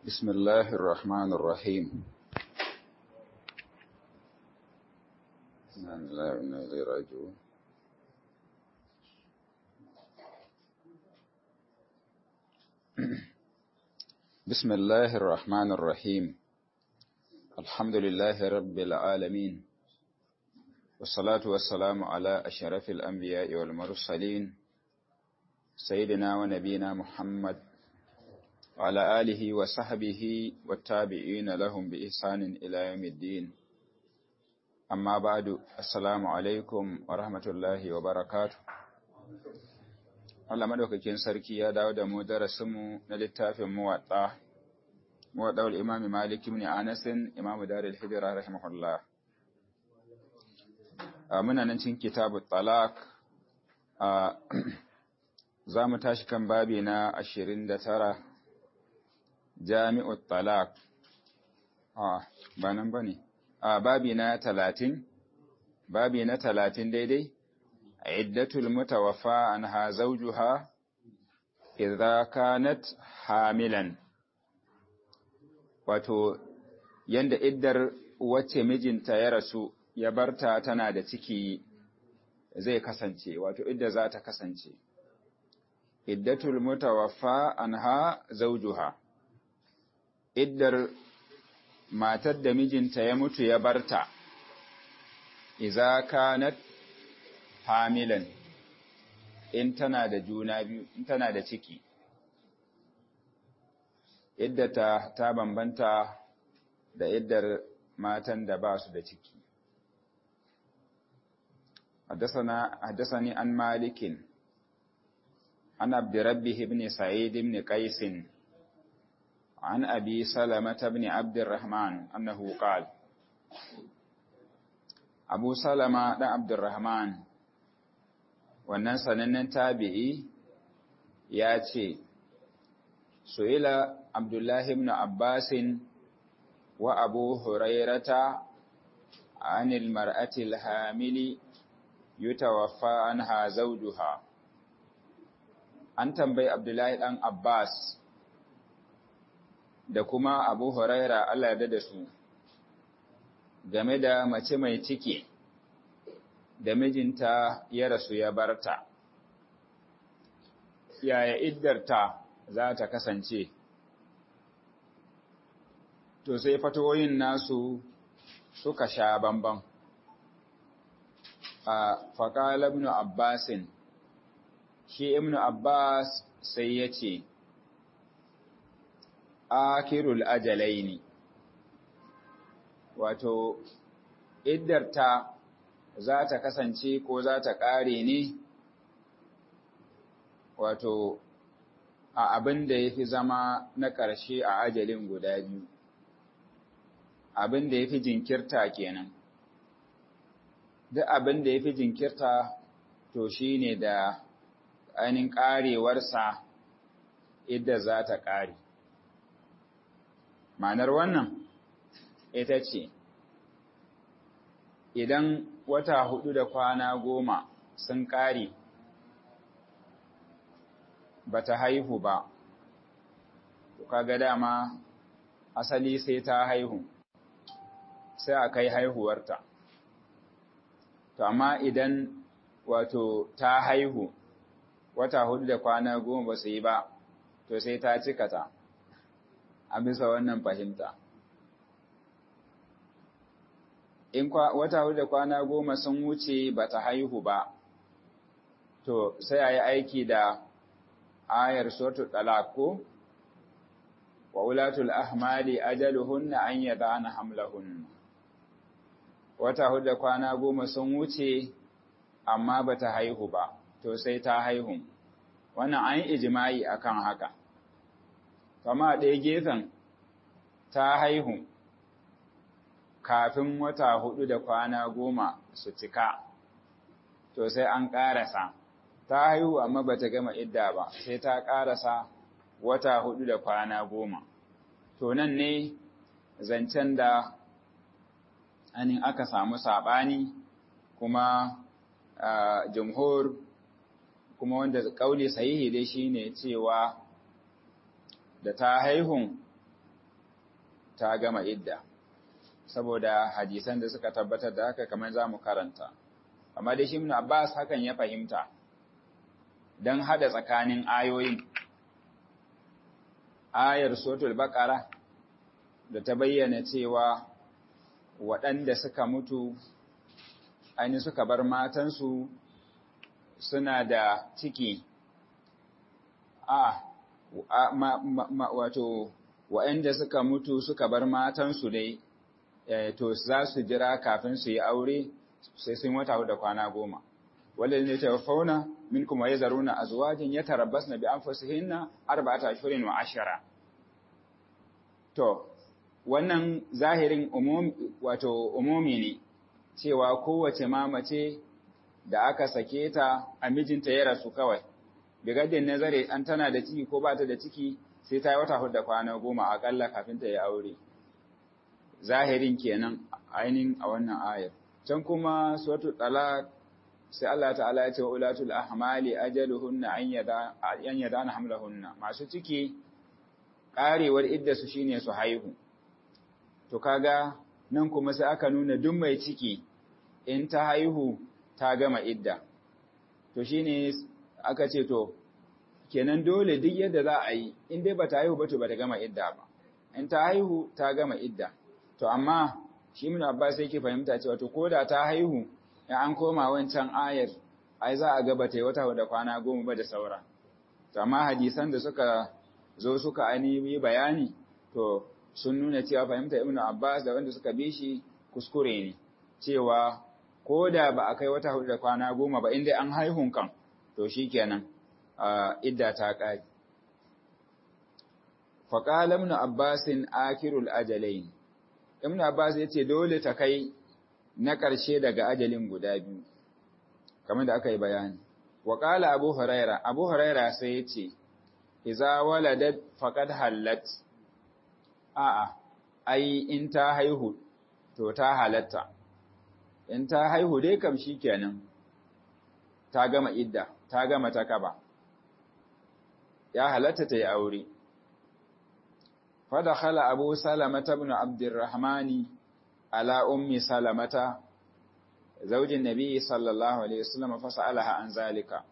بسم الله الرحمن الرحيم إنا لله وإنا إليه راجعون بسم الله الرحمن الرحيم الحمد لله رب العالمين والصلاة والسلام على أشرف الأنبياء والمرسلين سيدنا ونبينا محمد وعلى آله وصحبه والتابعين لهم بإحسان إلى يوم الدين أما بعد السلام عليكم ورحمة الله وبركاته Allah madaukakin sarki ya dawo da mu darasinmu na littafin muwaɗa, muwaɗa wal imami Malik ibn Anas imamu Darul Hijra rahimahullah. Muna nan cikin kitabu talak za mu tashi kan babi na ashirin da tara jami'ut talak ba nan ba ne babi na talatin babi na talatin daidai iddatul mutawaffa anha zawjuha idza kanat hamilan wato yanda iddar wacce mijinta ya rasu ya barta tana da ciki zai kasance wato idda za ta kasance iddatul mutawaffa anha zawjuha iddar matar da mijinta ya mutu ya barta iza kanat hamilan in tana da juna biyu in tana da ciki iddata ta bambanta da iddar matan da ba su da ciki حدثني عن مالك عن عبد ربه بن سعيد بن قيس عن أبي سلمة بن عبد الرحمن أنه قال أبو سلمة بن عبد الرحمن wannan sanannen tabi'i ya ce, Su'ila Abdullahi ibn Abbasin wa Abu Hurairata anil mar'atil hamili yutawaffa anha zawjuha An tambayi Abdullahi ɗan Abbas da kuma Abu Huraira Allah ya da su game da mace mai ciki da mijinta ya rasu ya barta. Yaya iddarta za ta kasance? To sai fatoyin nasu suka sha bamban. A faƙala Ibn Abbasin, shi Ibn Abbas sai ya ce, akirul ajalaini wato iddarta za ta kasance ko za ta ƙare ne wato a abin da ya fi zama na ƙarshe a ajalin guda biyu abin da ya fi jinkirta kenan duk abin da ya fi jinkirta to shi ne da ainihin ƙarewarsa idda za ta ƙare Ma'anar wannan ita ce, Idan wata hudu da kwana goma sun ƙare ba ta haihu ba, to kaga dama asali sai ta haihu, sai a kai haihuwarta. To, amma idan wato ta haihu wata hudu da kwana goma ba su yi ba, to sai ta cika ta. a bisa wannan fahimta. In wata hudu da kwana goma sun wuce ba ta haihu ba, to sai a yi aiki da ayar sotu ɗalako, wa wulatul ahmali ajaluhunna an yada ana hamlahunna. Wata hudu da kwana goma sun wuce, amma ba ta haihu ba, to sai ta haihu. Wannan an yi ijima'i akan haka. kama ɗaya gefen ta haihu kafin wata hudu da kwana goma su cika, to sai an ƙarasa, ta haihu amma ba ta gama idda ba, sai ta ƙarasa wata hudu da kwana goma. To nan ne zancen da anin aka samu saɓani kuma jumhur kuma wanda ƙauli sahihi dai shine cewa da ta haihun ta gama idda saboda hadisan da suka tabbatar da haka kamar za mu karanta amma da shi ibn Abbas hakan ya fahimta don hada tsakanin ayoyin ayar suratul baqara da ta bayyana cewa waɗanda suka mutu aini suka bar matansu suna da ciki a wato waɗanda suka mutu suka bar matansu dai to za su jira kafin su yi aure sai sun wata da kwana goma wanda ne ta fauna min kuma ya zaruna a zuwajin ya tarabbas na bi an fasihinna arba'ata shirin wa ashara to wannan zahirin wato umumi ne cewa kowace mamace da aka sake ta a mijinta ya rasu kawai bigadin nazare an tana da ciki ko ba ta da ciki sai ta yi wata hudu da kwana goma akalla kafin ta yi aure zahirin kenan ainihin a wannan ayar can kuma suratul talaq sai Allah ta'ala ya ce wa ulatul ahmali ajaluhunna an yada an yadana hamlahunna masu ciki karewar idda su shine su haihu to kaga nan kuma sai aka nuna duk mai ciki in ta haihu ta gama idda to shine aka ce to kenan dole duk yadda za a yi in dai bata haihu ba to bata gama idda ba in ta haihu ta gama idda to amma shi mun Abbas yake fahimta cewa to koda ta haihu in an koma wancan ayar ai za a ga bata yi wata da kwana goma ba da saura to amma hadisan da suka zo suka ainihi bayani to sun nuna cewa fahimta Ibn Abbas da wanda suka bi shi kuskure ne cewa ko da ba a kai wata hudu da kwana goma ba inda an haihun kan to shikenan idda ta ƙari faƙala ibn abbasin akirul ajalain ibn abbas ya ce dole ta kai na ƙarshe daga ajalin guda biyu kamar da aka yi bayani waƙala abu huraira abu huraira sai ya ce iza waladat faqad hallat a'a ai in ta haihu to ta halatta in ta haihu dai kam kenan ta gama idda ta gama takaba ya halatta ta yi aure fadakhala abu salamata ibn abdurrahmani ala ummi salamata zaujin nabi sallallahu alaihi wasallam fasalaha an zalika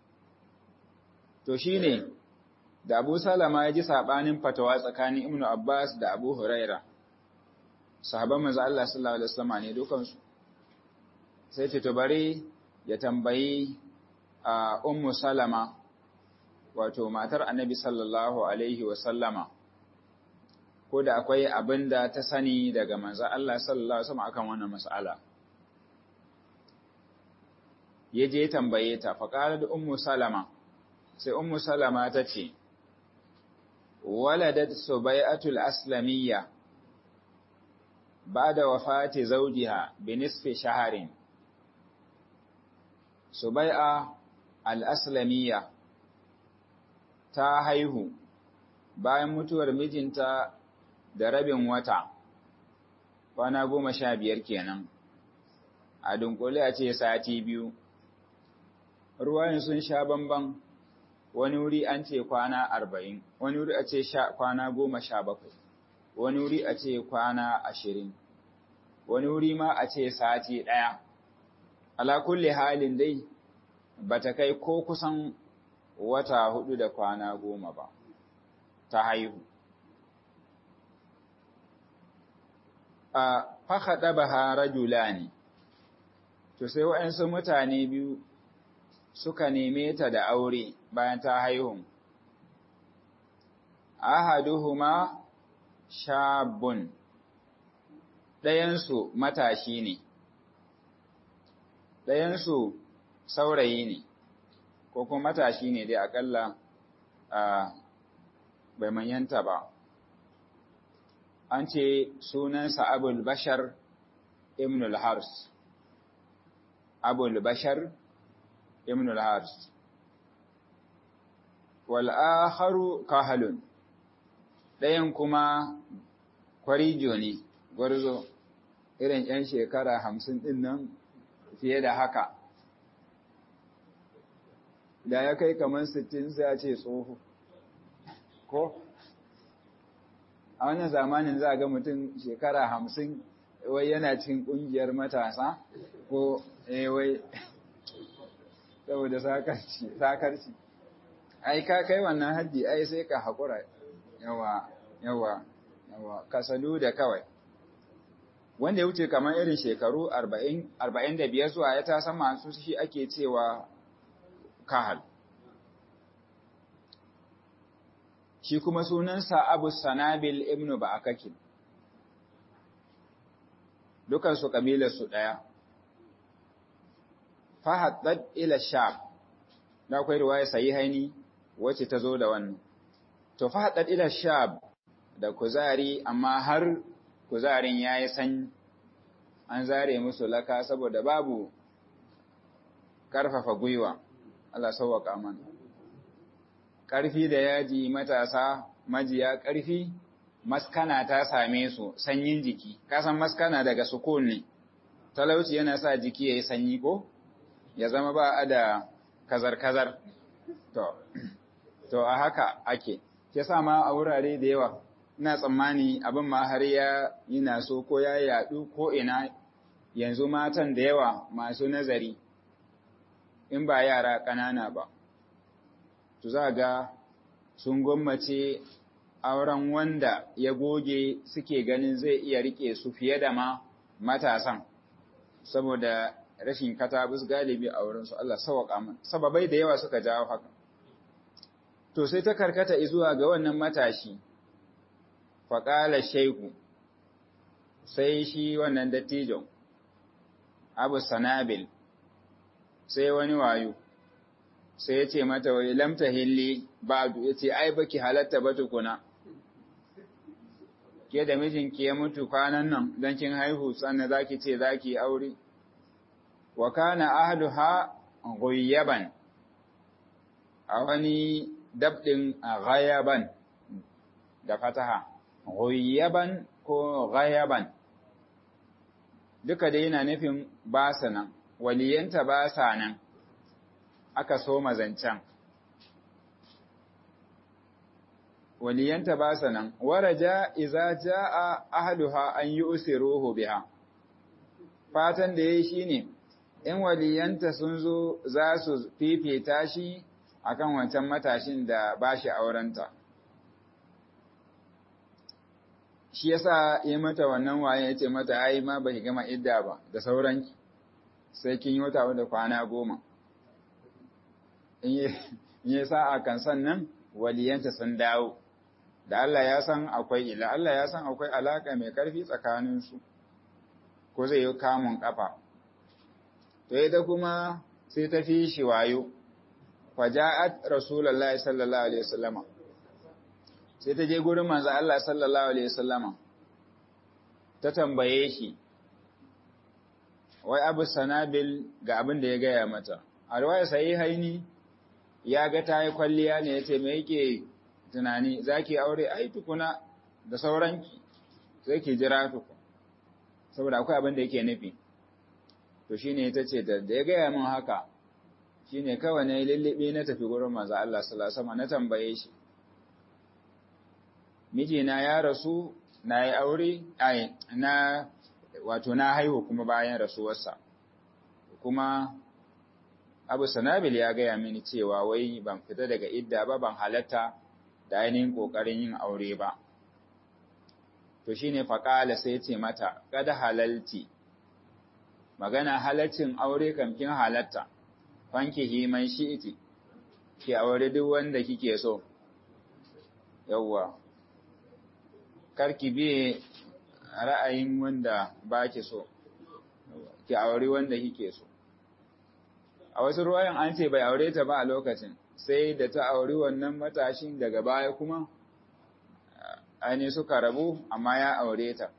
to shine da abu salama ya ji sabanin fatawa tsakanin ibnu abbas da abu huraira sahabban manzo Allah sallallahu alaihi wasallam ne dukansu sai ce to bare ya tambayi a ummu salama wato matar annabi sallallahu alaihi wasallama ko da akwai abin da ta sani daga manzo Allah sallallahu alaihi wasallam akan wannan mas'ala ya je tambaye ta faqalat ummu salama sai ummu salama ta ce waladat subai'atul aslamiyya ba'da wafati zawjiha bi nisfi shaharin subai'a al-aslamiyya ta haihu bayan mutuwar mijinta da rabin wata kwana goma sha biyar kenan a dunkule a ce sati biyu ruwayin sun sha bamban wani wuri an ce kwana arba'in wani wuri a ce kwana goma sha bakwai wani wuri a ce kwana ashirin wani wuri ma a ce sati ɗaya ala kulle halin dai ba ta kai ko kusan wata hudu da kwana goma ba ta haihu a fahaɗa ba rajula ne to sai waɗansu mutane biyu suka neme ta da aure bayan ta haihu ahaduhuma shabun ɗayansu matashi ne ɗayansu saurayi ne ko kuma matashi ne dai akalla a bai manyanta ba an ce sunansa abul bashar ibn al-hars abul bashar ibn al-hars wal akharu kahalun ɗayan kuma kwarijo ne gwarzo irin 'yan shekara hamsin ɗin nan fiye da haka da ya kai kamar sittin sai a ce tsoho ko a wannan zamanin za ga mutum shekara hamsin wai yana cikin ƙungiyar matasa ko wai saboda sakarci ai ka kai wannan haddi ai sai ka haƙura yawa yawa yawa kasalu da kawai wanda ya wuce kamar irin shekaru arba'in da biyar zuwa ya ta sama su shi ake cewa kahal shi kuma sunansa abu sanabil ibnu ba'akakin dukansu ƙabilarsu ɗaya fahaddad ila sham da akwai riwaya sahihaini wacce ta zo da wannan to fahaddad ila sham da kuzari amma har kuzarin yayi san an zare musu laka saboda babu karfafa gwiwa Allah sauwaka mana karfi da yaji matasa majiya karfi maskana ta same su sanyin jiki kasan maskana daga sukun ne talauci yana sa jiki yayi sanyi ko ya zama ba a da kazar-kazar. To, to a haka ake, ke sa ma a wurare da yawa, ina tsammani abin ma har ya yi so ko ya yaɗu ko ina yanzu matan da yawa masu nazari, in ba yara ƙanana ba. To za ga sun gwammace auren wanda ya goge suke ganin zai iya rike su fiye da ma matasan, saboda rashin katabus galibi a wurinsu Allah sawaka man sababai da yawa suka jawo haka to sai ta karkata zuwa ga wannan matashi faqala shayku sai shi wannan dattijo Abu Sanabil sai wani wayo sai ya ce mata wai lam tahilli ba'du yace ai baki halatta ba tukuna ke da mijinki ya mutu kwanan nan dan kin haihu sannan zaki ce zaki aure wa kana ahluha ghayyaban a wani dabdin ghayaban da fataha ghayyaban ko ghayaban duka dai yana nufin ba sa nan waliyanta ba sa nan aka so mazancan waliyanta ba sa nan waraja iza jaa ahluha an yusiruhu biha fatan da yayi shine in waliyanta sun zo za su fifita shi akan wancan matashin da ba shi aurenta. Shi yasa yi mata wannan waye ya ce mata ai ma ba ki gama idda ba da sauranki sai kin yi wata da kwana goma. In yi sa'a kan sannan waliyanta sun dawo, da Allah ya san akwai ila, Allah ya san akwai alaka mai ƙarfi tsakaninsu, ko zai yi kamun ƙafa. to ita kuma sai ta fi shi wayo faja'at rasulullahi sallallahu alaihi wasallama sai ta je gurin manzo Allah sallallahu alaihi wasallama ta tambaye shi wai Abu Sanabil ga abin da ya gaya mata a riwaya sahihaini ya ga ta yi kwalliya ne yace me yake tunani zaki aure ai tukuna da sauranki sai ki jira tuku saboda akwai abin da yake nufi to shi ne ta ce da ya gaya min haka shi ne kawai na yi lullube na tafi gurin maza Allah salasama na tambaye shi mijina ya rasu na yi aure na wato na haihu kuma bayan rasuwarsa kuma abu sanabil ya gaya mini cewa wai ban fita daga idda ba ban halatta da ainihin ƙoƙarin yin aure ba to shi ne faƙala sai ce mata kada halalti magana halaccin aure kamkin halatta, fanki himan shi'iti, ki aure duk wanda kike so, yawwa, karki biye ra'ayin wanda ba ki so, ki aure wanda kike so. A wasu ruwayan an ce bai aure ta ba a lokacin, sai da ta auri wannan matashin daga baya kuma, aini suka rabu amma ya aure ta,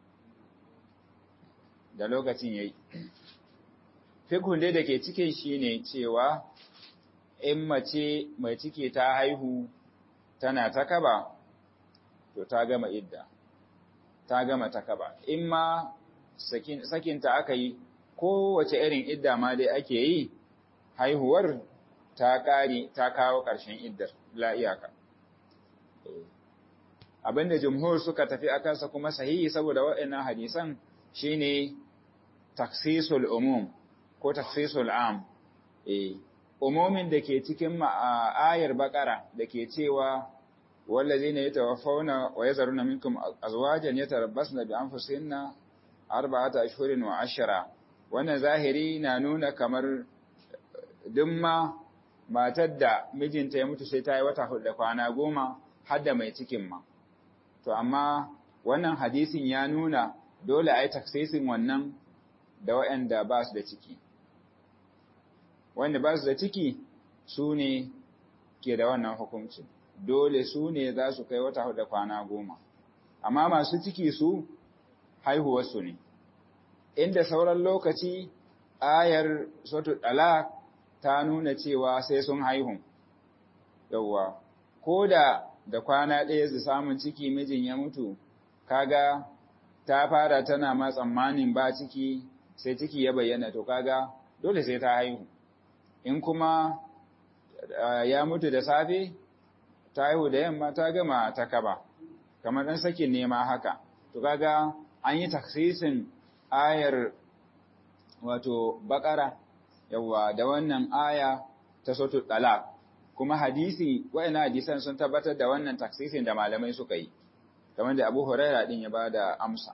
da lokacin ya yi. fikun dai da ke cikin shi ne cewa in mace mai ciki ta haihu tana ta kaba, to ta gama idda, ta gama ta kaba. In ma sakinta aka yi, kowace irin idda ma dai ake yi, haihuwar ta ƙari ta kawo ƙarshen iddar la'iyaka. abinda jumhur suka tafi akansa kuma sahihi saboda waɗannan hadisan shine taksisul umum ko taksisul am eh umumin da ke cikin ayar bakara da ke cewa wallazina yatawaffawna wa yazaruna minkum azwajan yatarabbasna bi anfusihinna arba'ata ashhurin wa ashra wannan zahiri na nuna kamar dumma matar da mijinta ya mutu sai ta yi wata hudu da kwana goma har da mai cikin ma to amma wannan hadisin ya nuna dole a yi taksisin wannan da waɗanda ba su da ciki wanda ba su da ciki su ne ke da wannan hukuncin dole su ne za su kai wata hudu da kwana goma amma masu ciki su haihuwarsu ne inda sauran lokaci ayar sotu ɗala ta nuna cewa sai sun haihu yauwa ko da da kwana ɗaya su samun ciki mijin ya mutu kaga ta fara tana ma tsammanin ba ciki sai ciki ya bayyana to kaga dole sai ta haihu in kuma ya mutu da safe ta haihu da yamma ta gama ta kaba kamar ɗan sakin nema haka to kaga an yi taksisin ayar wato bakara yawa da wannan aya ta sotu talaq kuma hadisi wa'ina hadisan sun tabbatar da wannan taksisin da malamai suka yi kamar da Abu Huraira din ya bada amsa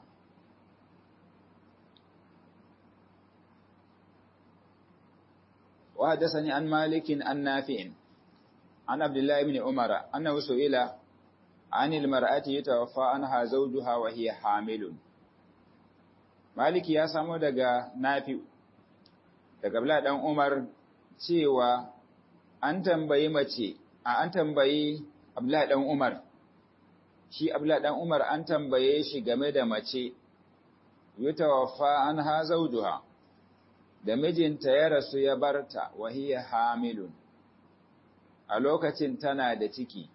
wa hadathani an malikin an nafi'in an abdullahi ibn umar annahu su'ila anil mar'ati yatawaffa anha zawjuha wa hiya hamilun maliki ya samo daga nafi daga abdullahi dan umar cewa an tambayi mace a an tambayi abdullahi dan umar shi abdullahi dan umar an tambaye shi game da mace yutawaffa anha zawjuha da mijinta ya rasu ya barta wa hiya hamilun a lokacin tana da ciki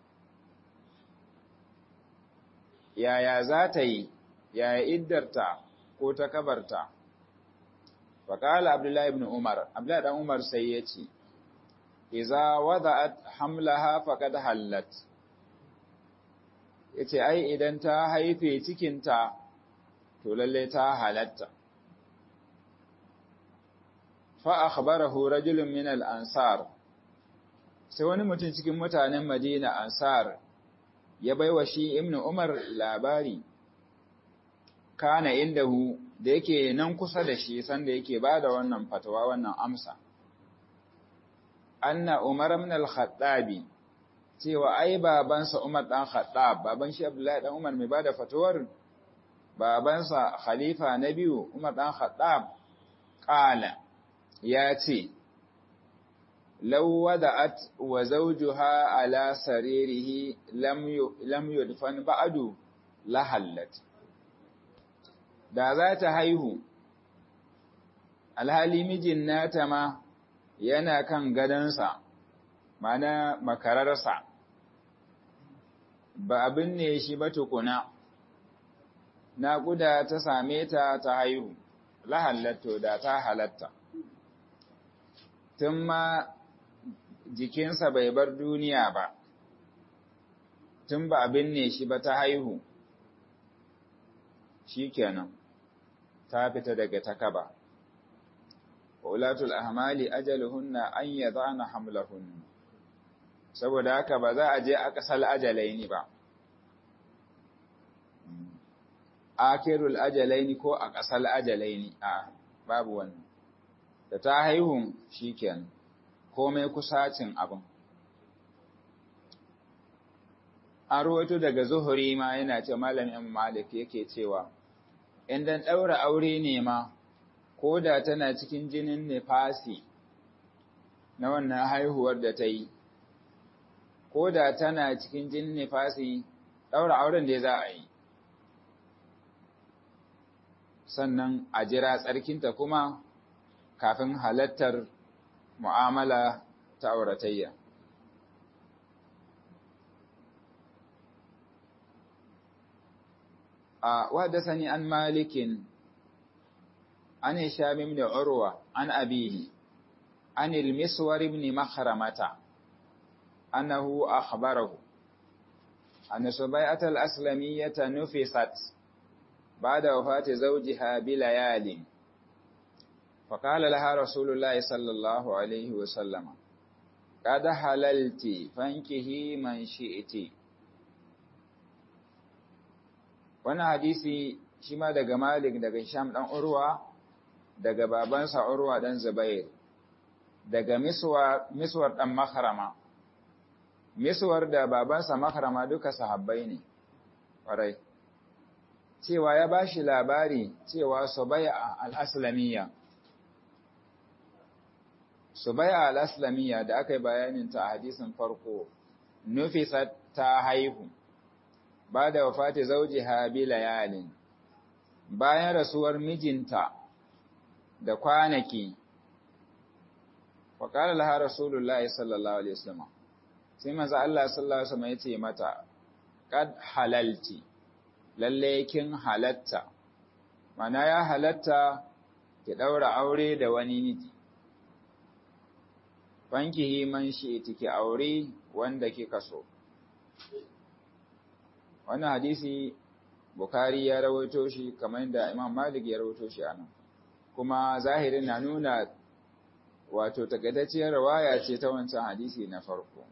yaya za ta yi yaya iddarta ko ta kabarta faƙala abdullahi ibn umar abdullahi dan umar sai ya ce iza wada'at hamlaha faqad hallat yace ai idan ta haife cikinta to lalle ta halatta fa akhbarahu rajulun min al-ansar sai wani mutum cikin mutanen Madina ansar ya baiwa shi ibnu Umar labari kana indahu da yake nan kusa da shi sanda yake bada wannan fatawa wannan amsa anna Umar ibn al-Khattabi cewa ai babansa Umar dan Khattab baban shi Abdullahi dan Umar mai bada fatuwar babansa khalifa na biyu Umar dan Khattab qala ya ce law wada'at wa zawjuha ala saririhi lam lam yudfan ba'du la hallat da za ta haihu alhali mijin nata ma yana kan gadansa mana makararsa ba abin ne shi ba tukuna naƙuda ta same ta ta haihu lahallatto da ta halatta tun ma jikinsa bai bar duniya ba tun ba abin ne shi ba ta haihu shi kenan ta fita daga takaba ulatul ahmali ajaluhunna an yadana hamlahunna saboda haka ba za a je a kasal ajalaini ba akirul ajalaini ko a kasal ajalaini a babu wannan da ta haihu shikenan komai kusacin abin an ruwaito daga zuhuri ma yana ce malamin malik yake cewa idan ɗaura aure ne ma ko da tana cikin jinin nefasi na wannan haihuwar da ta yi ko da tana cikin jinin nefasi ɗaura auren da za a yi sannan a jira tsarkinta kuma kafin halattar mu'amala ta auratayya وحدثني عن مالك عن هشام بن عروة عن أبيه عن المسور بن مخرمة أنه أخبره أن سبيعة الأسلمية نفست بعد وفاة زوجها بليال فقال لها رسول الله صلى الله عليه وسلم قد حللت فانكه من شئت wannan hadisi shi ma daga Malik daga Sham dan Urwa daga babansa Urwa dan Zubair daga Miswar Miswar dan Makhrama Miswar da babansa Makhrama duka sahabbai ne ƙwarai cewa ya bashi labari cewa Subai'a al-Aslamiyya Subai'a al-Aslamiyya da aka yi bayanin ta a hadisin farko nufisa ta haihu ba da wafati zawjiha bi layalin bayan rasuwar mijinta da kwanaki wa qala laha rasulullahi sallallahu alaihi wasallam sai manzo Allah sallallahu alaihi wasallam yace mata qad halalti lalle kin halatta mana ya halatta ki daura aure da wani miji bankihi man shi tiki aure wanda kika so wannan hadisi Bukhari ya rawaito shi kamar da Imam Malik ya rawaito shi anan kuma zahirin na nuna wato takaitacciyar riwaya ce ta wancan hadisi na farko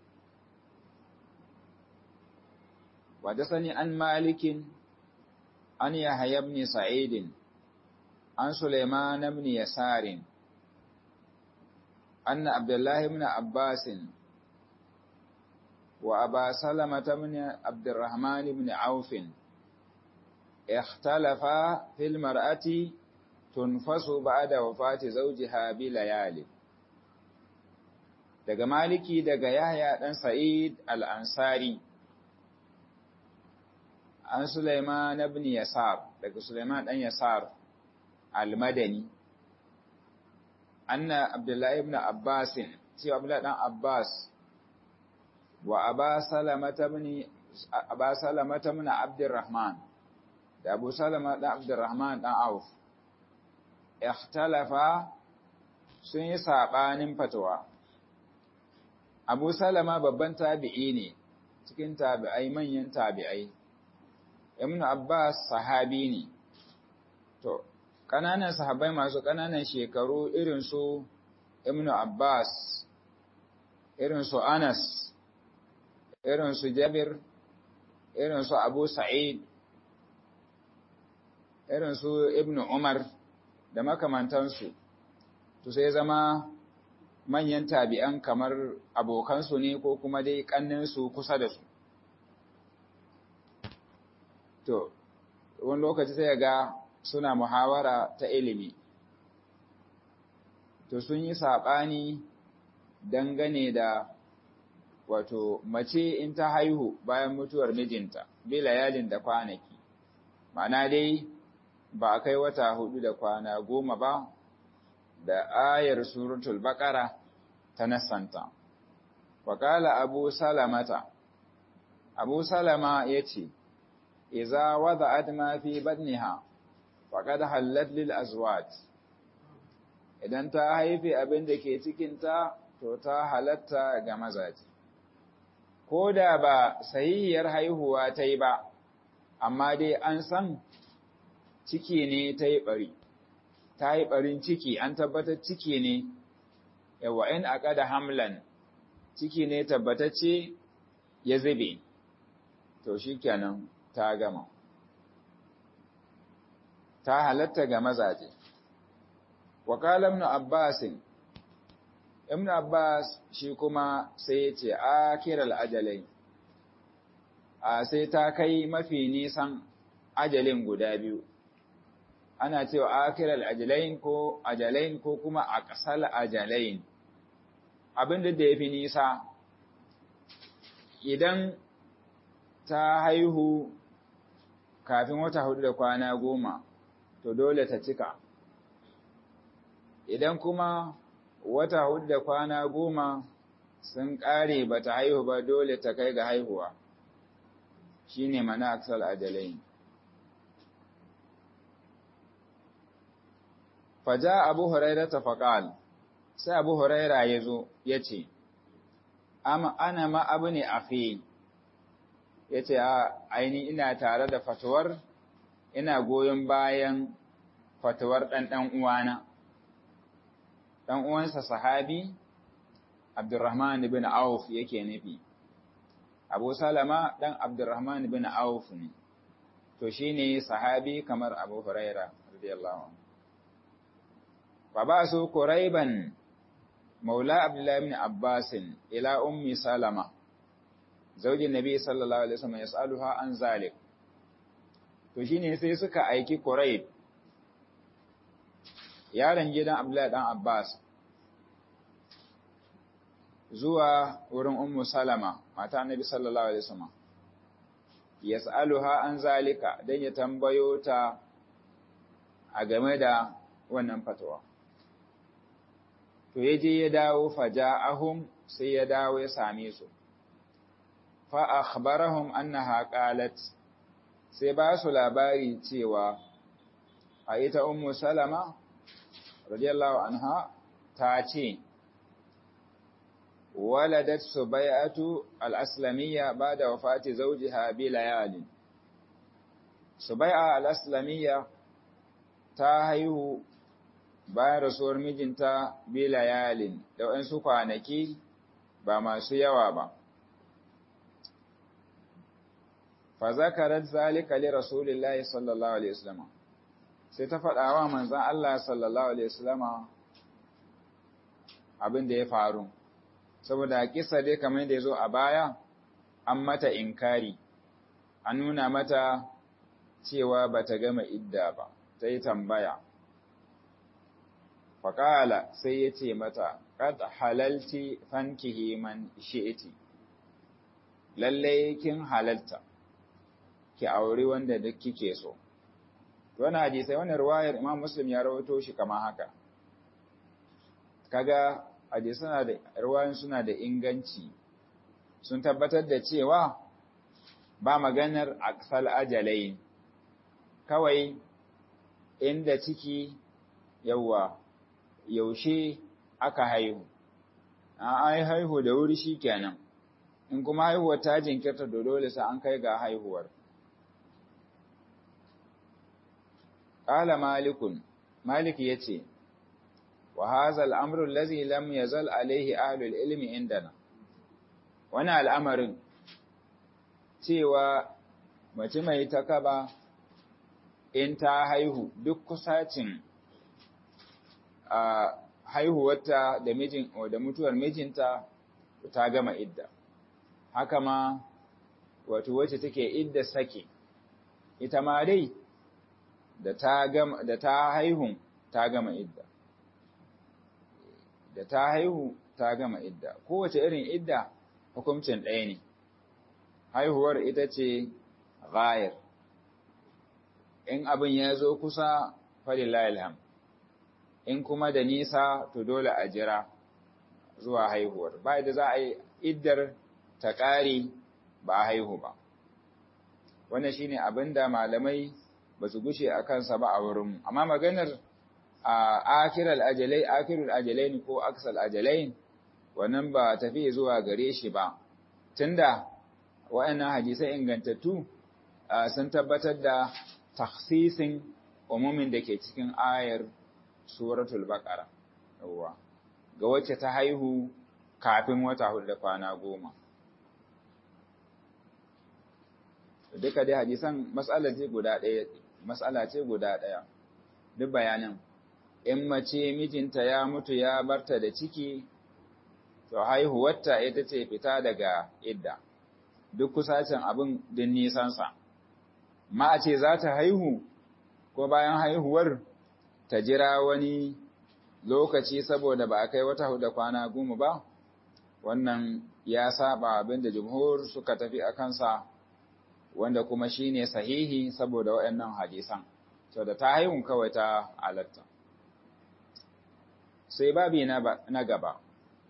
sani an malikin an yahya ibn sa'id an sulaiman ibn yasarin anna abdullah ibn abbasin وأبا سلمة بن عبد الرحمن بن عوف اختلفا في المرأة تنفس بعد وفاة زوجها بليالي daga Maliki daga Yahya dan Sa'id al-Ansari an Sulaiman ibn Yasar daga Sulaiman dan Yasar al-Madani anna Abdullah ibn Abbas cewa Abdullah dan Abbas wa aba salamata min aba salamata min abdurrahman da abu salama dan abdurrahman dan auf ikhtalafa sun yi sabanin fatawa abu salama babban tabi'i ne cikin tabi'ai manyan tabi'ai ibn abbas sahabi ne to kananan sahabbai masu kananan shekaru irin su ibn abbas irin su anas irin su Jabir, irin su Abu Sa'id, irin su Ibn Umar da makamantansu, to sai zama manyan tabi'an kamar abokansu ne ko kuma dai ƙanninsu kusa da su. To, wani lokaci sai ga suna muhawara ta ilimi. To sun yi saɓani dangane da wato mace in ta haihu bayan mutuwar mijinta bila yalin da kwanaki ma'ana dai ba a kai wata hudu da kwana goma ba da ayar suratul baqara ta nasanta Wakala abu salamata abu salama yace idza wada'at ma fi badniha faqad hallat lil azwaj idan ta haife abin da ke cikinta to ta halatta ga mazaje ko da ba sahihiyar haihuwa ta yi ba, amma dai an san ciki ne ta yi ɓari, ta yi ɓarin ciki an tabbatar ciki ne, yawa in aka da hamlan ciki ne tabbatacce ya zube, to shi kenan ta gama. Ta halatta ga mazaje. Wakalam na Abbasin Ibn Abbas shi kuma sai ya ce, A kiral ajalai, a sai ta kai mafi nisan ajalin guda biyu, ana cewa a kiral ajalain ko ajalain ko kuma a ƙasar ajalain. Abin da ya fi nisa, idan ta haihu kafin wata hudu da kwana goma, to dole ta cika. Idan kuma wata hudu da kwana goma sun ƙare ba ta haihu ba dole ta kai ga haihuwa shi ne mana aksal ajalai faja abu huraira ta faƙal sai abu huraira ya zo ya ce ana ma abu ne a fi ya ce aini ina tare da fatuwar ina goyon bayan fatuwar ɗan ɗan uwana ɗan uwansa sahabi Abdurrahman bin Auf yake nufi Abu Salama ɗan Abdurrahman bin Auf ne to shine sahabi kamar Abu Huraira radiyallahu anhu fa ba su Quraiban maula Abdullah ibn Abbas ila ummi Salama zaujin Nabi sallallahu alaihi wasallam yas'aluha an zalik to shine sai suka aiki Quraib yaron gidan Abdullah dan Abbas zuwa wurin Ummu Salama mata Annabi sallallahu alaihi wasallam yas'aluha an zalika dan ya tambayo ta a game da wannan fatawa to yaje ya dawo faja'ahum sai ya dawo ya same su fa akhbarahum annaha qalat sai ba su labari cewa a ita Ummu Salama radiyallahu anha ta ce ولدت سبيعة الأسلمية بعد وفاة زوجها بليال سبيعة الأسلمية تاهيه bayan rasuwar mijinta bilayalin da waɗansu kwanaki ba masu yawa ba. Fa zakarar zalika li Rasulillahi sallallahu Alaihi wasallama sai ta faɗawa manzan Allah sallallahu Alaihi wasallama abin da ya faru. saboda kisa dai kamar da ya zo a baya an mata inkari an nuna mata cewa ba ta gama idda ba ta yi tambaya faƙala sai ya ce mata ƙad halalci fankihi man shi'iti lallai kin halalta ki auri wanda duk kike so wani hadisai wani ruwayar imam muslim ya rawato shi kama haka kaga suna da ruwayan suna da inganci sun tabbatar da cewa ba maganar aksal ajalai kawai inda ciki yawa yaushe aka haihu an haihu da wuri shi kenan in kuma haihuwar ta jinkirta da dole sai an kai ga haihuwar ƙala malikun malik ya ce وهذا الأمر الذي لم يزل عليه أهل العلم عندنا wani al'amarin cewa mace mai takaba in ta haihu duk kusacin a haihuwarta da mijin da mutuwar mijinta ta gama idda haka ma wato wacce take idda sake ita ma dai da ta gama da ta haihu ta gama idda da ta haihu ta gama idda kowace irin idda hukuncin ɗaya ne haihuwar ita ce ghayar in abin ya zo kusa falillahi alham in kuma da nisa to dole a jira zuwa haihuwar ba da za a yi iddar ta ƙare ba a haihu ba wannan shine abin da malamai ba su gushe a kansa ba a wurinmu amma maganar a akiral ajalai akirul ajalain ko aksal ajalain wannan ba tafi zuwa gare shi ba tunda waɗannan hadisai ingantattu sun tabbatar da takhsisin umumin da ke cikin ayar suratul baqara yawa ga wacce ta haihu kafin wata hudu da kwana goma duka dai hadisan mas'ala ce guda ɗaya mas'ala ce guda ɗaya duk bayanin in mace mijinta ya mutu ya barta da ciki to haihuwarta ita ce fita daga idda duk kusacin abin din nisansa ma a ce za ta haihu ko bayan haihuwar ta jira wani lokaci saboda ba a kai wata da kwana goma ba wannan ya saba abin da jumhur suka tafi a kansa wanda kuma shine sahihi saboda waɗannan hadisan so da ta haihun kawai ta alatta sai babi na gaba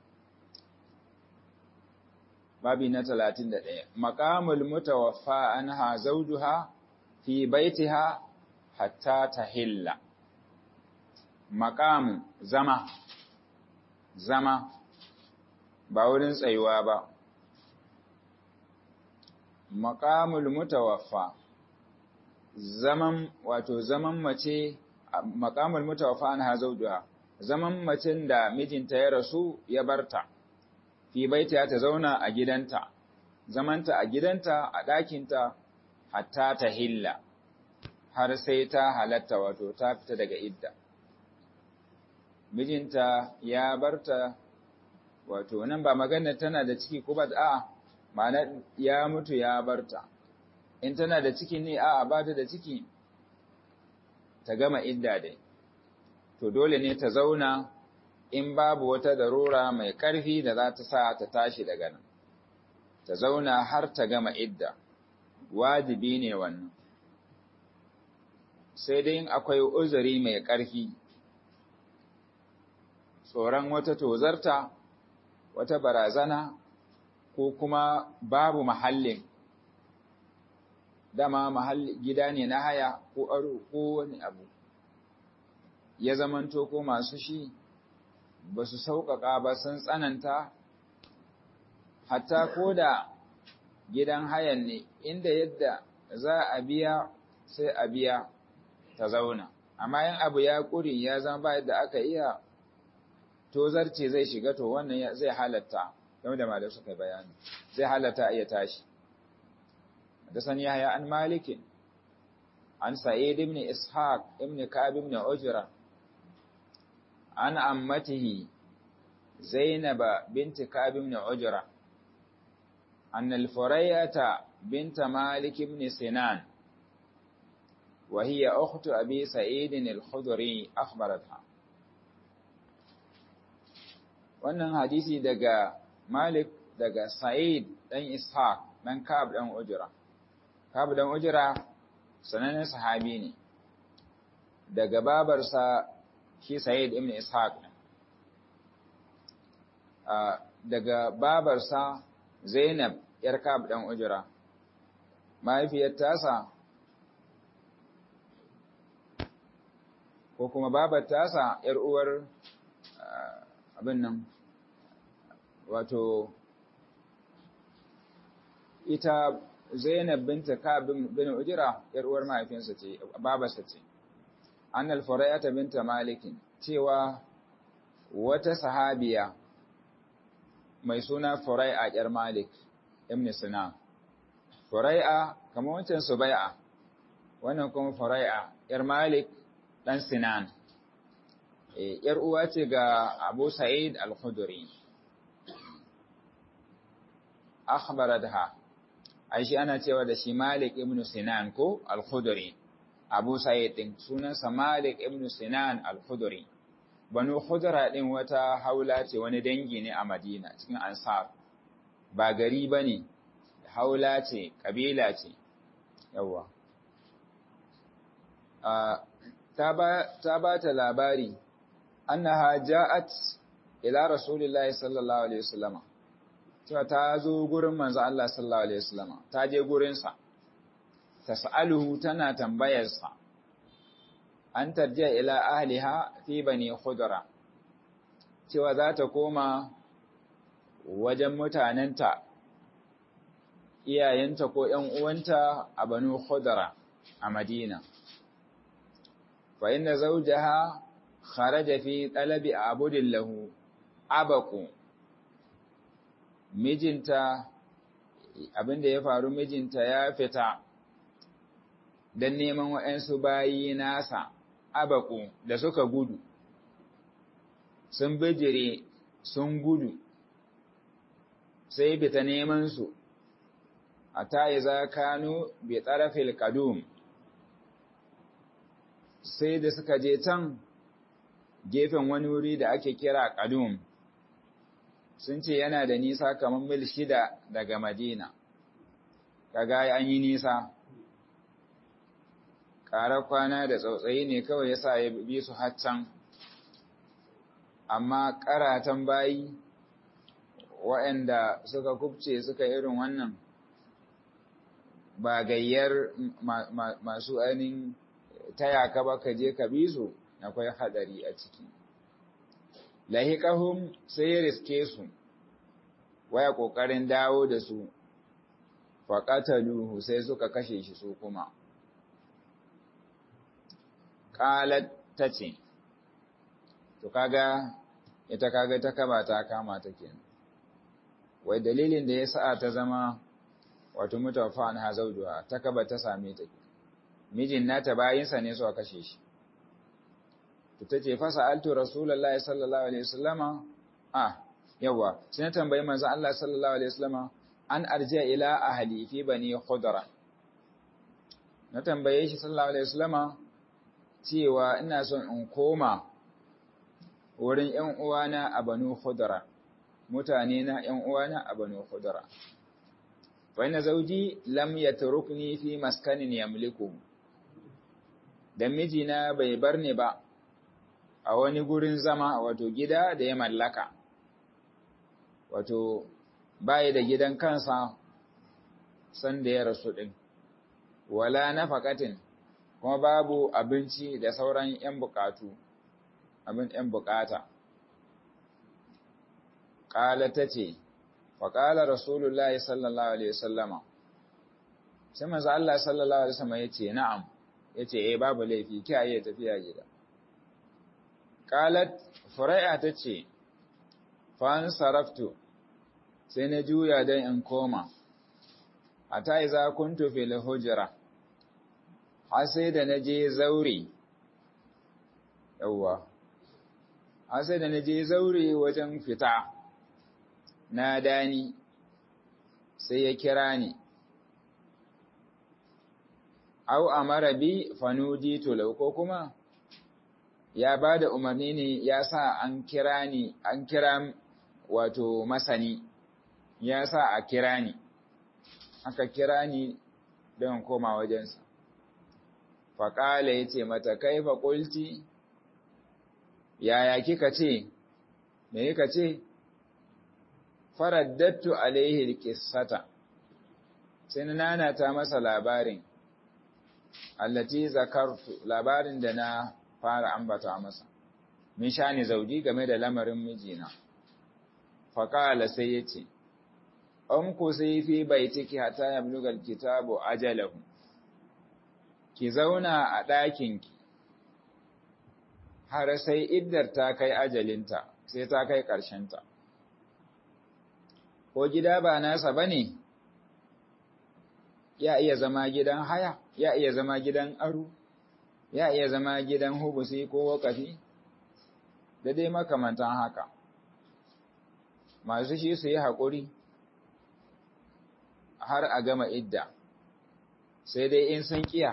babi na talatin da ɗaya maƙamul mutawaffa anha zawjuha fi baitiha hatta tahilla maƙam zama zama ba wurin tsayuwa ba maqamul mutawaffa zaman wato zaman mace maqamul mutawaffa an hazaujuha zaman macen da mijinta ya rasu ya barta fi baita ta zauna a gidanta zamanta a gidanta a ɗakinta hatta ta hilla har sai ta halatta wato ta fita daga idda mijinta ya barta wato nan ba magana tana da ciki ko ba a ma'ana ya mutu ya barta in tana da ciki ne a ba ta da ciki ta gama idda dai to dole ne ta zauna in babu wata darura mai ƙarfi da za ta sa ta tashi daga nan ta zauna har ta gama idda wajibi ne wannan sai dai akwai uzuri mai ƙarfi tsoron wata tozarta wata barazana ko kuma babu mahallin dama mahalli gida ne na haya ko aro ko wani abu ya zamanto ko masu shi ba su sauƙaƙa ba sun tsananta hatta ko da gidan hayan ne inda yadda za a biya sai a biya ta zauna amma yin abu ya ƙuri ya zama ba yadda aka iya tozarce zai shiga to wannan zai halatta game da malar suka bayani zai halatta iya tashi da sani yahya an malikin an sa'id ibn ishaq ibn ka'ab ibn ujra an ammatihi zainab bint ka'ab ibn ujra أن الفرية بنت مالك بن سنان وهي أخت أبي سعيد الخدري أخبرتها wannan hadisi daga Malik daga Sa'id dan Ishaq dan Ka'ab dan Ujra Ka'ab dan Ujra sanannen sahabi ne daga babarsa shi Sa'id ibn Ishaq daga babarsa Zainab ‘yar Ka'ab ɗan Ujra, mahaifiyar tasa, ko kuma babar tasa ‘yar uwar abin nan, wato, ita Zainab binta Ka'ab bin Ujra ‘yar uwar mahaifinsa ce, babarsa ce, an alfarayata binta Malikin, cewa wata sahabiya mai suna Furai'a ‘yar Malik, ibn Sinan. Furai'a, kamar wancan Subai'a, wannan kuma Furai'a ‘yar Malik ɗan Sinan. ‘Yar uwa ce ga Abu Sa'id al-Khuduri. Akhbaradha, ai shi ana cewa da shi Malik ibn Sinan ko al-Khuduri. Abu Sa'id ɗin sunansa Malik ibn Sinan al-Khuduri. Banu Khudra ɗin wata haula ce wani dangi ne a Madina cikin Ansar. ba gari ba ne, haula ce, ƙabila ce, yawwa. Ta ba ta labari, annaha ja'at ila Rasulullahi sallallahu Alaihi wasallama, cewa ta zo gurin manzo Allah sallallahu Alaihi wasallama, ta je gurinsa, ta sa'aluhu tana tambayarsa, an tarjiya ila ahliha fi bani khudra cewa za ta koma wajen mutanenta, iyayenta ko ‘yan uwanta a Banu Khudara a Madina. Fa inda zaujaha kharaja fi ɗalabi a abudin lahu, abaku, mijinta, abinda ya faru mijinta ya fita don neman waɗansu bayi nasa, abaku da suka gudu, sun bijire sun gudu. sai fita neman su a tayi za kanu bi tsarafil kadum sai da suka je can gefen wani wuri da ake kira kadum sun ce yana da nisa kamar mil shida daga madina kaga an yi nisa ƙarar kwana da tsautsayi ne kawai yasa ya bi su haccan amma ƙaratan bayi waɗanda suka kubce suka irin wannan ba gayyar masu ainihin taya ka ba ka je ka bi su akwai hadari a ciki lahiqahum sai ya riske su waya kokarin dawo da su faƙataluhu sai suka kashe shi su kuma ƙalat ta ce to kaga ita kaga ta kaba ta kama ta kenan wai dalilin da ya sa ta zama wato mutafa an hazauduwa ta kaba ta same ta mijin nata bayinsa ne suka kashe shi to tace fa sa'altu rasulullahi sallallahu alaihi wasallama ah yawa sai na tambayi manzon Allah sallallahu alaihi wasallama an arjiya ila ahli fi bani khudra na tambaye shi sallallahu alaihi wasallama cewa ina son in koma wurin ƴan uwana a banu khudra mutane na ƴan uwana a banu khudra fa inna zawji lam yatrukni fi maskanin yamliku dan mijina bai bar ni ba a wani gurin zama wato gida da ya mallaka wato bayi da gidan kansa sanda ya rasu ɗin, wala nafakatin kuma babu abinci da sauran ‘yan bukatu, abin ‘yan bukata. Ƙala ta ce, faƙala Rasulullah sallallahu Alaihi wasallama, sai maza Allah sallallahu Alaihi wasallama ya ce, na'am, ya ce, e babu laifi, kiyaye tafiya gida. Ƙalat, Fura'a ta ce, fa'an saraftu, sai na juya don in koma, a ta yi za kuntu fil hujira, har sai da na je zaure, yauwa, har sai da na je zaure wajen fita, na dani, sai ya kira ni, au a marabi fanudi tulau ko kuma, ya ba da umarni ne ya sa an kira ni, an kira wato masani. ya sa a kira ni, aka kira ni don koma wajensa. Faƙala ya ce mata, kai faƙulti, yaya kika ce, me kika ce? Faraddattu alaihi kissata, sai na nanata masa labarin, allati zakartu labarin da na fara ambata masa, min sha ni zauji game da lamarin mijina. Faƙala sai ya ce, an ku sai fi baitiki hata ya blugal kitabu ajalahu ki zauna a ɗakinki har sai iddar ta kai ajalinta sai ta kai ƙarshenta ko gida ba nasa ba ne ya iya zama gidan haya ya iya zama gidan aro ya iya zama gidan hubusi ko wakafi da dai makamantan haka masu shi su yi haƙuri har a gama idda sai dai in sun kiya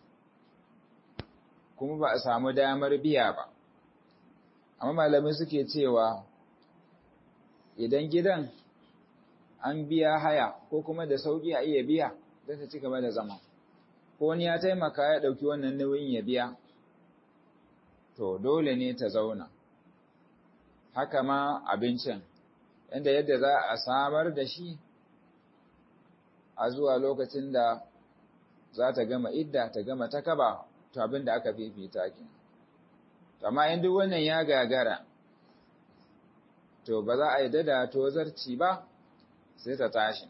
kuma ba a samu damar biya ba amma malamai suke cewa idan gidan an biya haya ko kuma da sauki a iya biya don ta ci gaba da zama ko wani ya taimaka ya ɗauki wannan nauyin ya biya to dole ne ta zauna haka ma abincin inda yadda za a samar da shi a zuwa lokacin da za ta gama idda ta gama ta kaba to abin da aka fifita ki amma in duk wannan ya gagara to ba za a yi dada tozarci ba sai ta tashi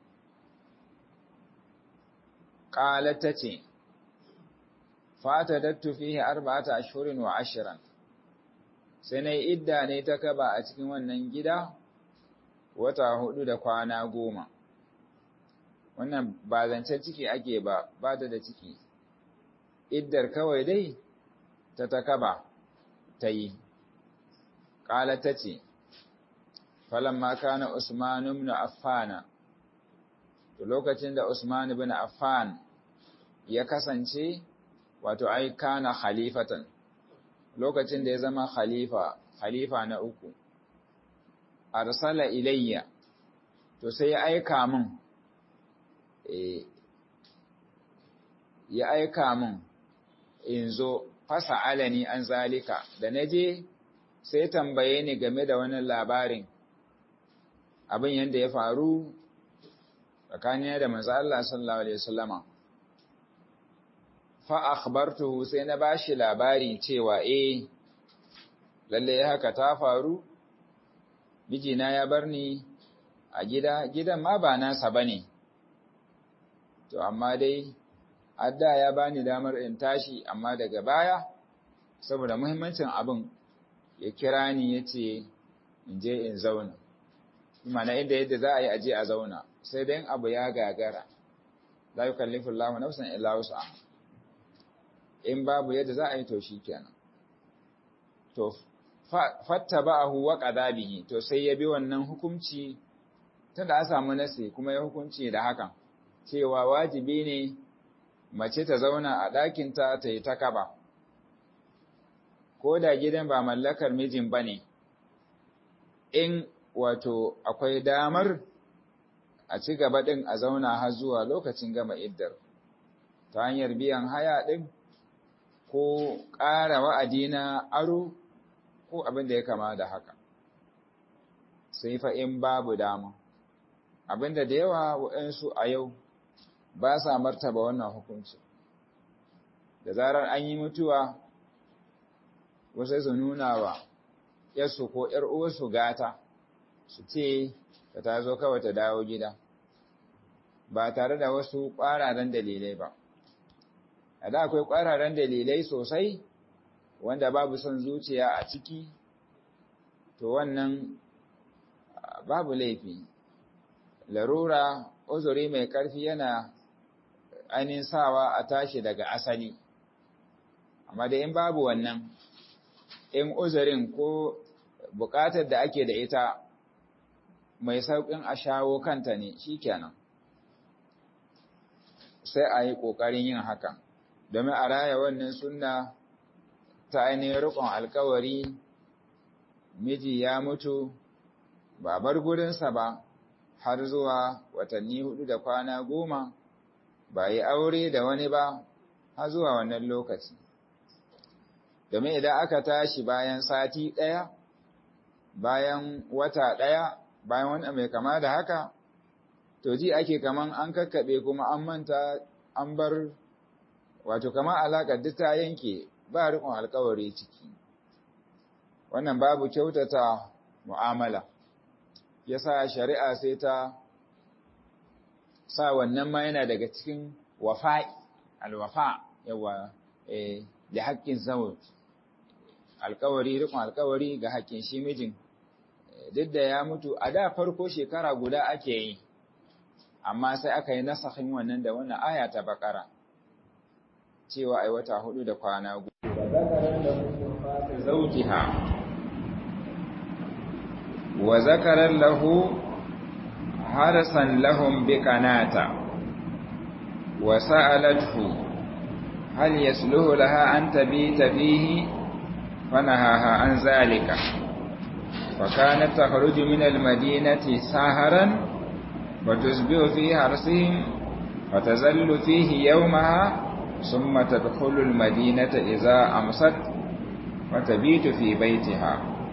qalat tace fata dattu fihi arba'ata ashhurin wa ashran sai nayi idda ne ta kaba a cikin wannan gida wata hudu da kwana goma wannan ba zancen ciki ake ba ba da da ciki iddar kawai dai ta takaba ta yi ƙala ta ce falamma kana usman ibn affan to lokacin da usman ibn affan ya kasance wato ai kana khalifatan lokacin da ya zama khalifa khalifa na uku arsala ilayya to sai ya aika min ya aika min in zo fasa alani an zalika da na je sai tambaye ni game da wani labarin abin yadda ya faru tsakanin da manzo Allah sallallahu alaihi wasallama fa akhbartuhu sai na bashi labari cewa eh lalle haka ta faru mijina ya bar ni a gida gidan ma ba nasa bane to amma dai adda ya bani damar in tashi amma daga baya saboda muhimmancin abin ya kira ni ya ce in je in zauna mana inda yadda za a yi aje a zauna sai dai abu ya gagara la yukallifu Allahu nafsan illa wus'aha in babu yadda za a yi to kenan. to fattaba'ahu wa qadabihi to sai ya bi wannan hukunci tunda a samu nasi kuma ya hukunci da hakan cewa wajibi ne mace ta zauna a ɗakinta ta yi ta kaba ko da gidan ba mallakar mijin bane in wato akwai damar a ci gaba ɗin a zauna har zuwa lokacin gama iddar ta hanyar biyan haya ɗin ko ƙara wa'adi na aro ko abin da ya kama da haka sai fa in babu dama abinda da yawa waɗansu a yau ba sa martaba wannan hukunci da zarar an yi mutuwa wasu su nuna wa yarsu ko ‘yar uwarsu gata su ce ta ta zo kawai ta dawo gida ba tare da wasu ƙwararen dalilai ba a da akwai ƙwararen dalilai sosai wanda babu son zuciya a ciki to wannan babu laifi larura uzuri mai ƙarfi yana ainihin sawa a tashi daga asali amma da in babu wannan in uzurin ko buƙatar da ake da ita mai sauƙin a shawo kanta ne shikenan sai a yi ƙoƙarin yin hakan domin a raya wannan sunna ta ainihin riƙon alkawari miji ya mutu ba bar gurinsa ba har zuwa watanni hudu da kwana goma ba yi aure da wani ba har zuwa wannan lokaci domin idan aka tashi bayan sati ɗaya bayan wata ɗaya bayan wani mai kama da haka to ji ake kaman an kakkaɓe kuma an manta an bar wato kama alaƙar duk ta yanke ba riƙon alkawari ciki wannan babu kyautata mu'amala yasa shari'a sai ta sa wannan ma yana daga cikin wafa'i alwafa yawa eh da haƙƙin zawj alkawari riƙon alkawari ga haƙƙin shi mijin duk da ya mutu a da farko shekara guda ake yi amma sai aka yi nasahin wannan da wannan aya ta bakara cewa ai wata hudu da kwana guda zawjiha wa zakara lahu harasan lahum biqanata wa sa'alathu hal yasluhu laha an tabita fihi fanahaha an zalika فكانت تخرج من المدينة ساهرا وتصبح في حرسهم فتزل فيه يومها ثم تدخل المدينة إذا أمست وتبيت في بيتها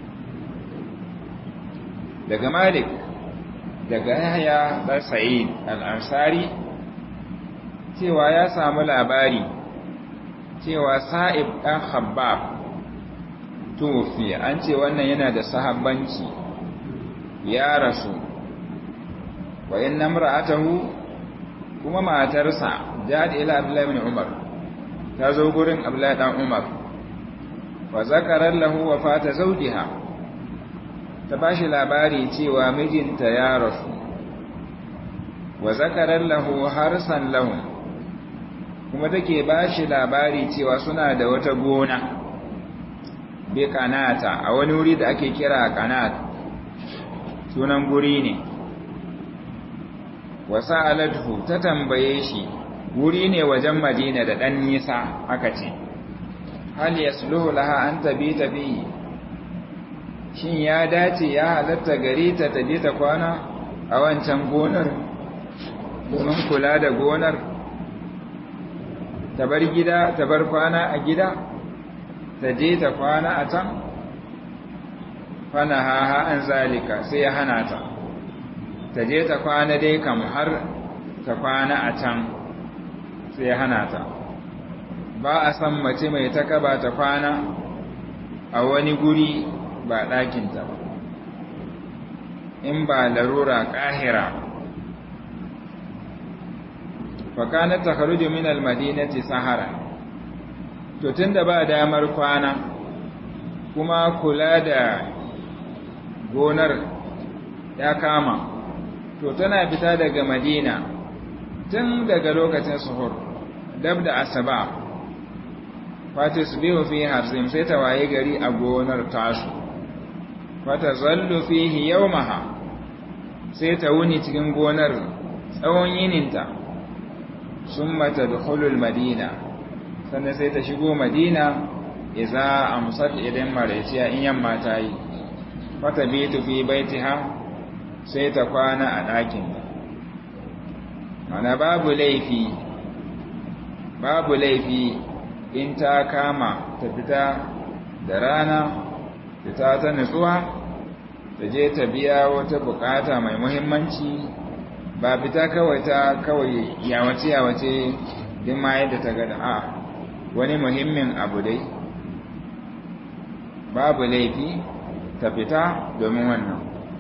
daga Malik daga Yahya dan Sa'id al-Ansari cewa ya samu labari cewa Sa'ib dan Khabbab tufi an ce wannan yana da sahabbanci ya rasu wa inna imra'atahu kuma matarsa jad ila Abdullah ibn Umar ta zo gurin Abdullah dan Umar wa zakara lahu wafata zawjiha ta bashi labari cewa mijinta ya rasu wa zakara lahu harsan lahum kuma take bashi labari cewa suna da wata gona bi kanata a wani wuri da ake kira kanat sunan guri ne wasa aladhu ta tambaye shi wuri ne wajen madina da ɗan nisa aka ce hal yasluhu laha an tabita bihi shin ya dace ya halatta gari ta taje ta kwana a wancan gonar domin kula da gonar ta bar gida ta bar kwana a gida ta je ta kwana a can fana haha an zalika sai ya hana ta ta je ta kwana dai kam har ta kwana a can sai ya hana ta ba a san mace mai takaba ta kwana a wani guri ba ɗakinta ba in ba larura ƙahira fa kanat takhruju min al-madinati sahara to tunda ba damar kwana kuma kula da gonar ya kama to tana fita daga madina tun daga lokacin suhur dab da asaba fatis biyu fi harzim sai ta waye gari a gonar tasu fata zallu fihi yawmaha sai ta wuni cikin gonar tsawon yininta summa tadkhulul madina sannan sai ta shigo madina idza amsat idan marayciya in yamma ta yi fata bitu fi baitiha sai ta kwana a ɗakin mana babu laifi babu laifi in ta kama ta fita da rana fita ta nutsuwa ta je ta biya wata bukata mai muhimmanci ba fita kawai ta kawai yawace yawace din ma yadda ta gada a wani muhimmin abu dai babu laifi ta fita domin wannan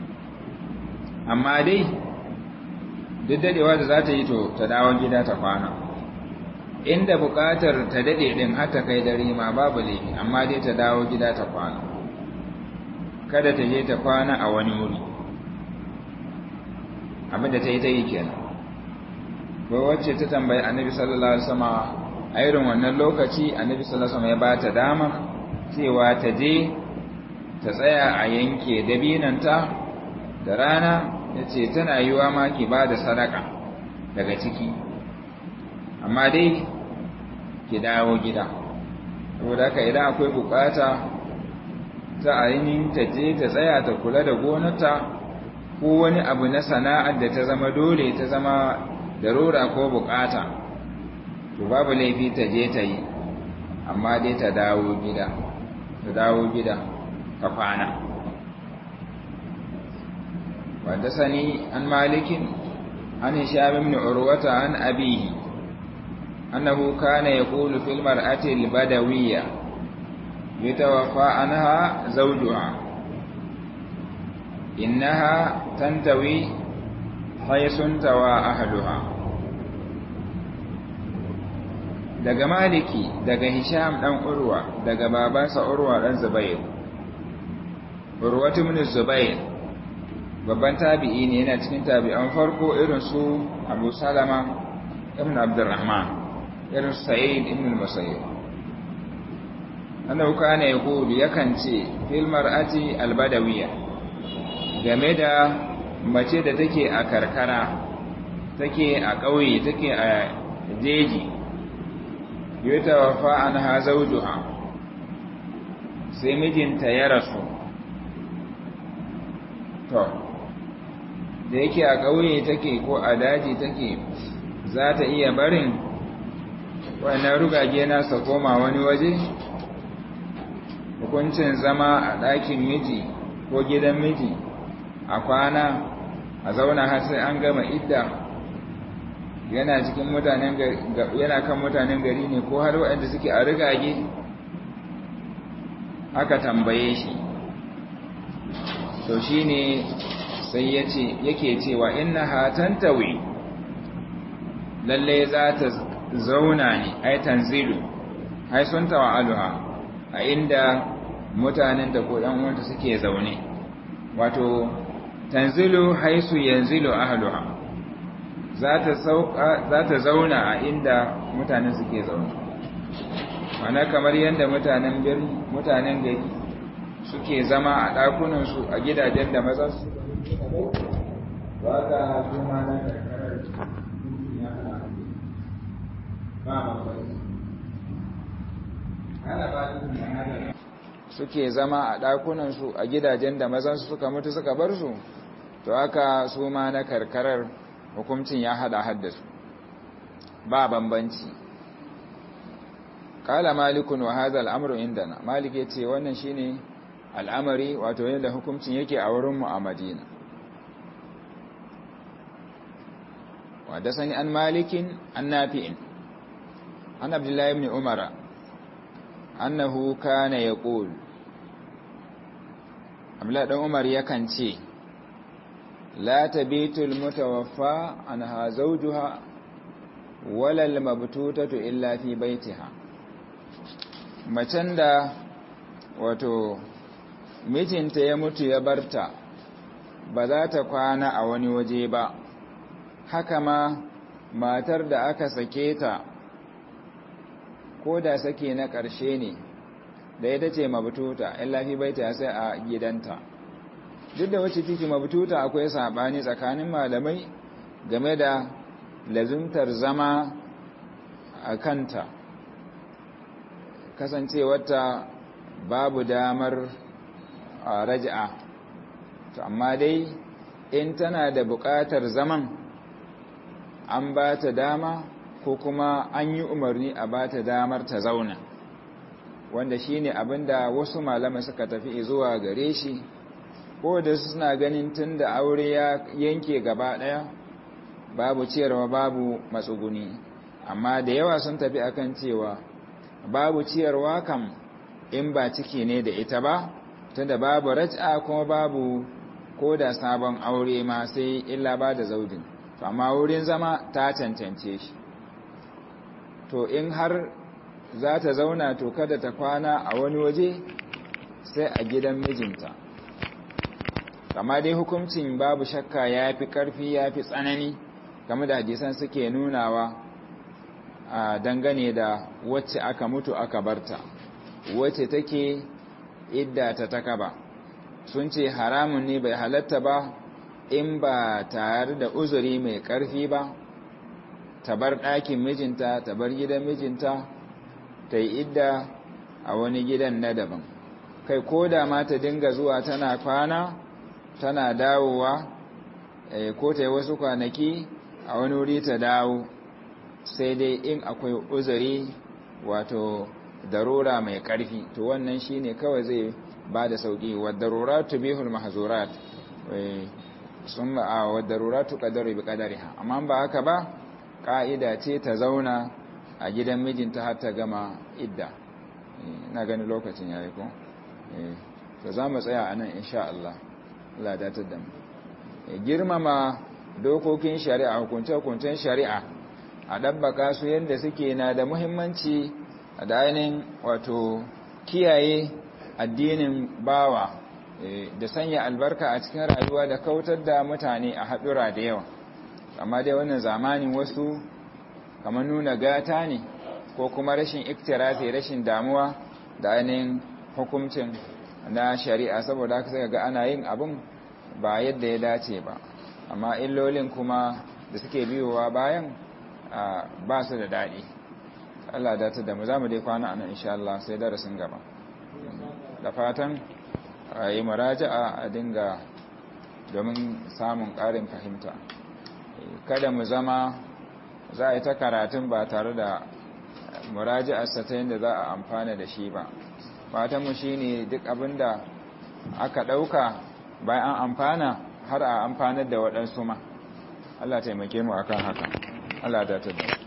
amma dai duk dadewa da za ta yi to ta dawo gida ta kwana inda bukatar ta dade din har ta kai dare ma babu laifi amma dai ta dawo gida ta kwana kada ta je ta kwana a wani wuri abinda ta yi ta yi kenan ko wacce ta tambayi annabi sallallahu alaihi wasallam a irin wannan lokaci annabi sallallahu alaihi wasallam ya ba ta dama cewa ta je ta tsaya a yanke dabinanta da rana ya ce tana yiwa ma ki ba da sadaka daga ciki amma dai ki dawo gida saboda haka idan akwai bukata ta ainihin ta je ta tsaya ta kula da gonarta ko wani abu na sana'ar da ta zama dole ta zama darura ko bukata to babu laifi ta je ta yi amma dai ta dawo gida ta dawo gida ka kwana وحدثني عن مالك عن هشام بن عروة عن أبيه أنه كان يقول في المرأة البدوية يتوفى عنها زوجها إنها تنتوي حيث انتوى أهلها daga maliki daga hisham dan urwa daga babansa urwa dan zubair urwatu min zubair babban tabi'i ne yana cikin tabi'an farko irin su Abu Salama ibn Abdurrahman irin Sa'id ibn al-Musayyib annahu kana yaqulu yakan ce fil mar'ati al-badawiyya game da mace da take a karkara take a ƙauye take a jeji yutawafa anha zawjuha sai mijinta ya rasu to da yake a ƙauye take ko a daji take za ta iya barin wannan rugage nasa koma wani waje hukuncin zama a ɗakin miji ko gidan miji a kwana a zauna har sai an gama idda yana cikin mutanen yana kan mutanen gari ne ko har waɗanda suke a rigage aka tambaye shi to shine sai yace yake cewa innaha tantawi lalle za ta zauna ne ai tanzilu ai sun tawa'aluha a inda mutanen da ko ɗan uwanta suke zaune wato tanzilu haisu yanzilu ahluha za ta sauka za ta zauna a inda mutanen suke zaune mana kamar yadda mutanen birni mutanen gari suke zama a ɗakunansu a gidajen da maza su ba ka zuma na karkarar suke zama a ɗakunansu a gidajen da mazansu suka mutu suka bar su to haka su ma na karkarar hukuncin ya hada haddasu ba bambanci kala malikun wa hadha al'amru indana malik yace wannan shine al'amari wato yadda hukuncin yake a wurin mu a Madina wa dasani an malikin an nafi'in an abdullahi ibn umara annahu kana yaqul abdullahi dan umar yakan ce la tabitul mutawaffa anha zawjuha walal mabtutatu illa fi baitiha macen da wato mijinta ya mutu ya barta ba za ta kwana a wani waje ba haka ma matar da aka sake ta ko da sake na ƙarshe ne da ita ce mabtuta illa fi baitiha sai a gidanta duk da wacce take mabtuta akwai sabani tsakanin malamai game da lazumtar zama a kanta kasancewarta babu damar raja'a to amma dai in tana da buƙatar zaman an ba ta dama ko kuma an yi umarni a ba ta damar ta zauna wanda shine abinda wasu malamai suka tafi zuwa gare shi ko da suna ganin tun da aure ya yanke gaba ɗaya babu ciyarwa babu matsuguni amma da yawa sun tafi akan cewa babu ciyarwa kam in ba ciki ne da ita ba tunda babu raj'a kuma babu ko da sabon aure ma sai illa ba da zaudin to amma wurin zama ta cancance shi to in har za ta zauna to kada ta kwana a wani waje sai a gidan mijinta kama dai hukuncin babu shakka ya fi ƙarfi ya fi tsanani game da hadisan suke nunawa a dangane da wacce aka mutu aka barta wacce take idda ta takaba sun ce haramun ne bai halatta ba in ba tare da uzuri mai ƙarfi ba ta bar ɗakin mijinta ta bar gidan mijinta ta yi idda a wani gidan na daban kai ko da ma ta dinga zuwa tana kwana tana dawowa ko ta yi wasu kwanaki a wani wuri ta dawo sai dai in akwai uzuri wato darura mai ƙarfi to wannan shine kawai zai ba da sauƙi wa daruratu bihul mahzurat sun a wa daruratu qadari bi qadariha amma ba haka ba ka'ida ce ta zauna a gidan mijinta har ta gama idda ina ganin lokacin yayi ko to za mu tsaya anan insha Allah Allah datar da mu girmama dokokin shari'a hukunce-hukuncen shari'a a ɗabbaka su yadda suke na da muhimmanci da ainihin wato kiyaye addinin bawa da sanya albarka a cikin rayuwa da kautar da mutane a haɗura da yawa amma dai wannan zamanin wasu kamar nuna gata ne ko kuma rashin iktirafi rashin damuwa da ainihin hukuncin na shari'a saboda haka sai ga ana yin abin ba yadda ya dace ba amma illolin kuma da suke biyowa bayan ba su da daɗi Allah da ta da mu za mu dai kwana a nan insha Allah sai darasin gaba da fatan a yi maraja'a a dinga domin samun ƙarin fahimta kada mu zama za a yi ta karatun ba tare da muraja'arsa ta yadda za a amfana da shi ba fatanmu shi ne duk abinda aka ɗauka bayan an amfana har a amfanar da waɗansu ma Allah taimake mu akan haka Allah da ta